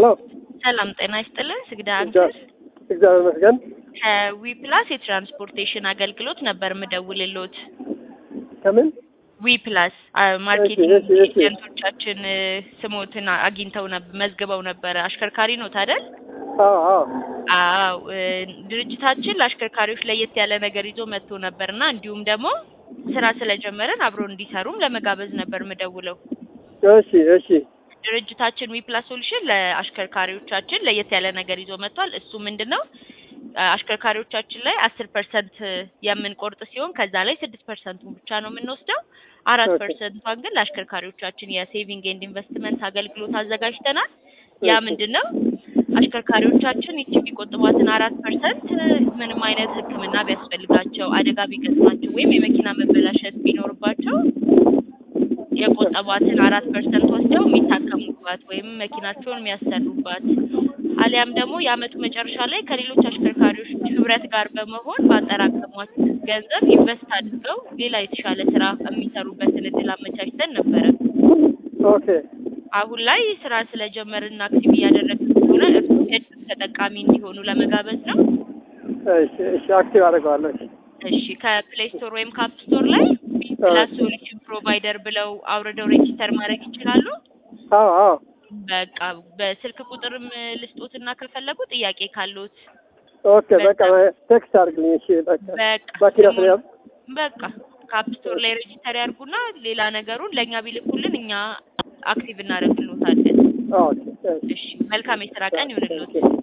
ሄሎ ሰላም ጤና ይስጥልን። ስግዳ እግዚአ- አንክስ እግዚአብሔር ይመስገን። ከዊ ፕላስ የትራንስፖርቴሽን አገልግሎት ነበር ምደውልሎት። ከምን ዊ ፕላስ አ- ማርኬቲንግ እሺ፣ እሺ፣ እሺ። ኤጀንቶቻችን እ፣ ስሞትን አግኝተው ነበር መዝግበው ነበረ። አሽከርካሪ ነው ታደል? አዎ አዎ አዎ እ፣ ድርጅታችን ለአሽከርካሪዎች ለየት ያለ ነገር ይዞ መጥቶ ነበርና እንዲሁም ደግሞ ስራ ስለጀመረን አብሮ እንዲሰሩም ለመጋበዝ ነበር ምደውለው። እሺ እሺ ድርጅታችን ዊ ፕላስ ሶሉሽን ለአሽከርካሪዎቻችን ለየት ያለ ነገር ይዞ መጥቷል። እሱ ምንድን ነው? አ- አሽከርካሪዎቻችን ላይ አስር ፐርሰንት የምንቆርጥ ሲሆን ከዛ ላይ ስድስት ፐርሰንቱን ብቻ ነው የምንወስደው። አራት ኦኬ። ፐርሰንቷን ግን ለአሽከርካሪዎቻችን የሴቪንግ ኤንድ ኢንቨስትመንት አገልግሎት አዘጋጅተናል። ያ እሺ። ምንድን ነው? አሽከርካሪዎቻችን ይቺ የሚቆጥቧትን አራት ፐርሰንት ምንም አይነት ሕክምና ቢያስፈልጋቸው አደጋ ቢገጥማቸው ወይም የመኪና መበላሸት ቢኖርባቸው የቆጠቧትን አራት ፐርሰንት ወስደው የሚታከሙባት ወይም መኪናቸውን የሚያሰሩባት አሊያም ደግሞ የአመቱ መጨረሻ ላይ ከሌሎች አሽከርካሪዎች ህብረት ጋር በመሆን ባጠራቀሟት ገንዘብ ኢንቨስት አድርገው ሌላ የተሻለ ስራ የሚሰሩበትን እድል አመቻችተን ነበረ። ኦኬ አሁን ላይ ስራ ስለጀመርን አክቲቭ እያደረግን ስለሆነ እርሱ የእድል ተጠቃሚ እንዲሆኑ ለመጋበዝ ነው። እሺ እሺ አክቲቭ አደርገዋለሁ። እሺ እሺ ከፕሌይ ስቶር ወይም ካፕ ስቶር ላይ ፕላስ ሶሉሽን ፕሮቫይደር ብለው አውርደው ሬጂስተር ማድረግ ይችላሉ። አዎ አዎ በቃ በስልክ ቁጥርም ልስጦትና ከፈለጉ ጥያቄ ካሉት ኦኬ በቃ ቴክስት አድርግልኝ። እሺ በቃ በቃ ባኪራ ስሙን- ፍሬም በቃ ካፕ ስቶር ላይ ሬጂስተር ያርጉና ሌላ ነገሩን ለእኛ ቢልኩልን እኛ አክቲቭ እናደርግልዎታለን። ኦኬ እሺ እሺ መልካም የስራ ቀን ይሁንልዎት። ኦኬ